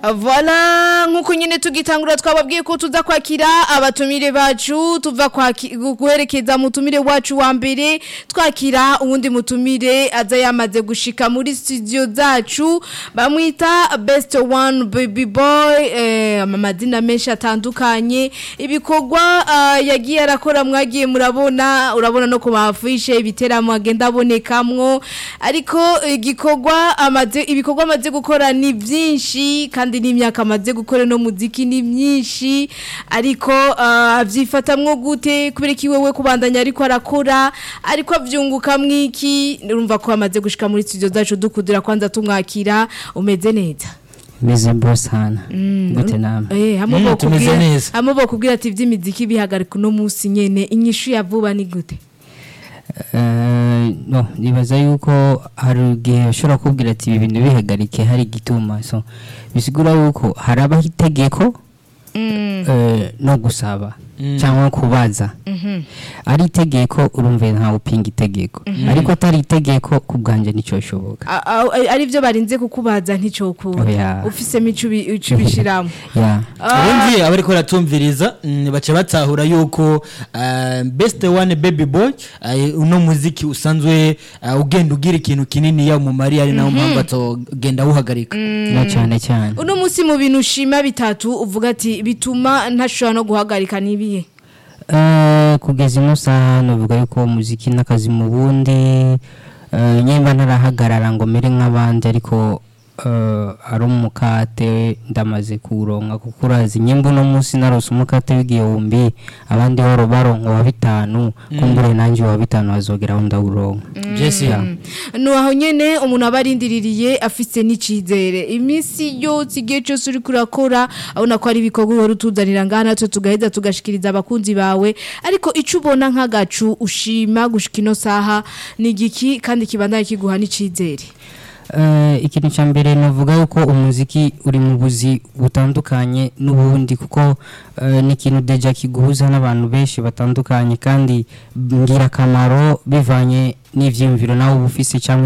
Voilà nkuko nyine tugitangura twababwiye ko tuza kwakira abatumire bacu tuva kwaki- guherekeza mutumire wacu wa mbere twakira uwundi mutumire aza yamaze gushika muri studio zacu bamwita best one baby boy eh, amazina menshi atandukanye ibikorwa ah, yagiye arakora mwagiye murabona urabona no ku mafishe ibiteramo agenda abonekamwo ariko igikorwa amaze ibikorwa amaze gukora ni byinshi kandi n'imyaka amaze gukora no muziki ni myinshi ariko ah, avyifatamwo gute kubera iki wewe kubandanya ariko arakora ariko avyunguka mwiki urumva ko amaze gushika muri studio zacu dukudira kwanza tumwakira umeze neza meze bro sana gute namwe Eh, hamwe Mm, bo tumeze kubwira neza. hamwe bo kubwira ati ivy'imiziki bihagarika uno munsi nyene inyishu ya vuba ni gute Eh, no nibaza yuko hari igihe ushobora kubwira ati ibi bintu bihagarike hari igituma so bisigura yuko harabaho itegeko Mm. eh, no gusaba Mm. cyangwa kubaza Mhm. ari itegeko urumva ntawe upinga itegeko ariko atari itegeko ku bwanjye nicyo bishoboka A- a- ari byo barinze kukubaza nticokura Oya. ufisemo ico ubi- ico ubishiramo ya ubundi abariko baratumviriza mm, baca batahura yuko uh, best one baby boy uh, uno muziki usanzwe uh, ugenda ugira ikintu kinini ya umumari ari nawo mpamvu atogenda awuhagarika na cyane cyane uno munsi mu bintu ushima bitatu uvuga ati bituma ntashobora no guhagarika nibiye Eh, kugeza ino saha nuvuga yuko umuziki n'akazi mu bundi eh, nyemba ntarahagarara ngo mere nk'abandi ariko eh, ari umukate ndamaze kuwuronka kuko urazi nyemba uno munsi narose umukate w'igihumbi abandi baro baronka wa bitanu kumbure nanjye wa bitanu bazogeraho ndawuronka jesi nuwaho nyene umuntu aba arindiririye afise n'icizere iminsi yose igihe cyose uri kurakora abona ko ari ibikorwa uhora utuzanira ngaha natwe tugaheza tugashikiriza abakunzi bawe ariko ico ubona nk'agacu ushima gushika ino saha ni igiki kandi kibandanye kiguha n'icizere Eh, ikintu cya mbere navuga yuko umuziki uri mu buzi butandukanye n'ubundi kuko eh, ni ikintu deja kiguhuza n'abantu benshi batandukanye kandi ngirakamaro bivanye n'ivyiyumviro nawe uba ufise cyangwa